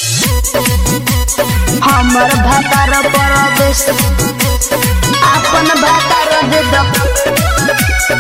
हमर भातार परदेश आपन भातार दे द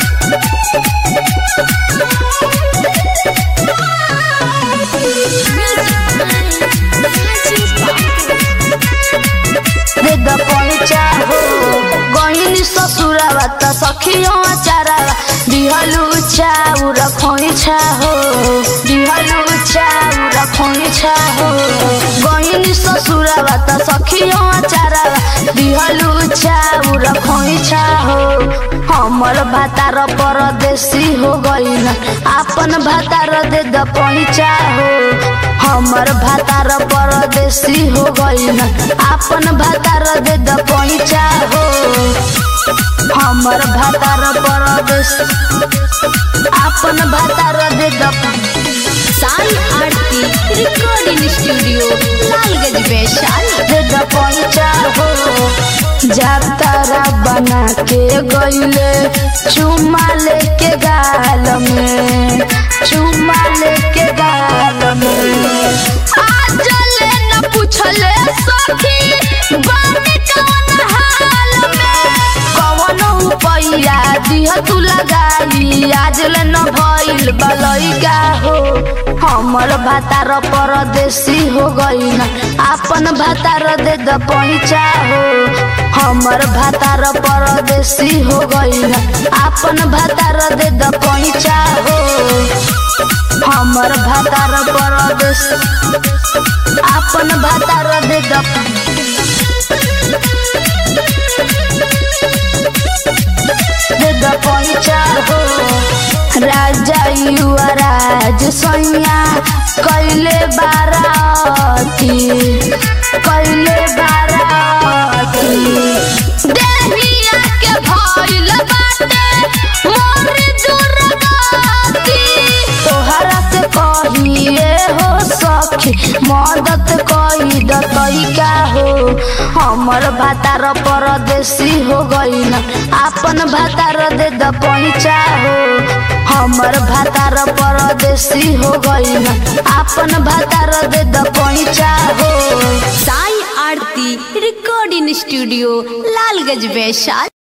दे द पैचा हो गहिनी ससुरावा त सखियो अचारावा दिहलु चाउर खोइछा हो दिहलु चाउर खोइछा हो गहिनी ससुरावा त सखियो अचारावा दिहलु चाउर खोइछा हो हमर भातार परदेशी हो गइल आपन भातार दे द पैचा हो हमर भातार परदेशी हो गइल आपन भातार दे द पैचा हो हमर भातार परदेश आपन भातार दे द साई आरती रिकॉर्डिंग स्टूडियो लालगंज वैशाली दे द पैचा हो जातारा बना के गइले चुमा लेके गाल में चुमा लेके गाल में आज ले न पूछले सखी बानी कौन हाल में कौन उपाया दिह तू लगाई आज ले न भइल बलैका हो हमर भातार परदेशी हो गइल आपन भातार दे द पैचा हो हमर भातार परदेशी हो गइल आपन भातार दे द पैचा हो हमर भातार परदेश आपन भातार दे द दे द पैचा हो राजा युवराज सैया कैले बाराती कैले बाराती देहिया के भइल बाटे मोर दुर्गति तोहरा से कहिए हो सखी मदद कई दतैका हो हमर भातार परदेशी हो गइल आपन भातार दे द पैचा हो हमर भातार परदेशी हो गइल आपन भातार दे द पैचा हो साई आरती रिकॉर्डिंग स्टूडियो लालगंज वैशाली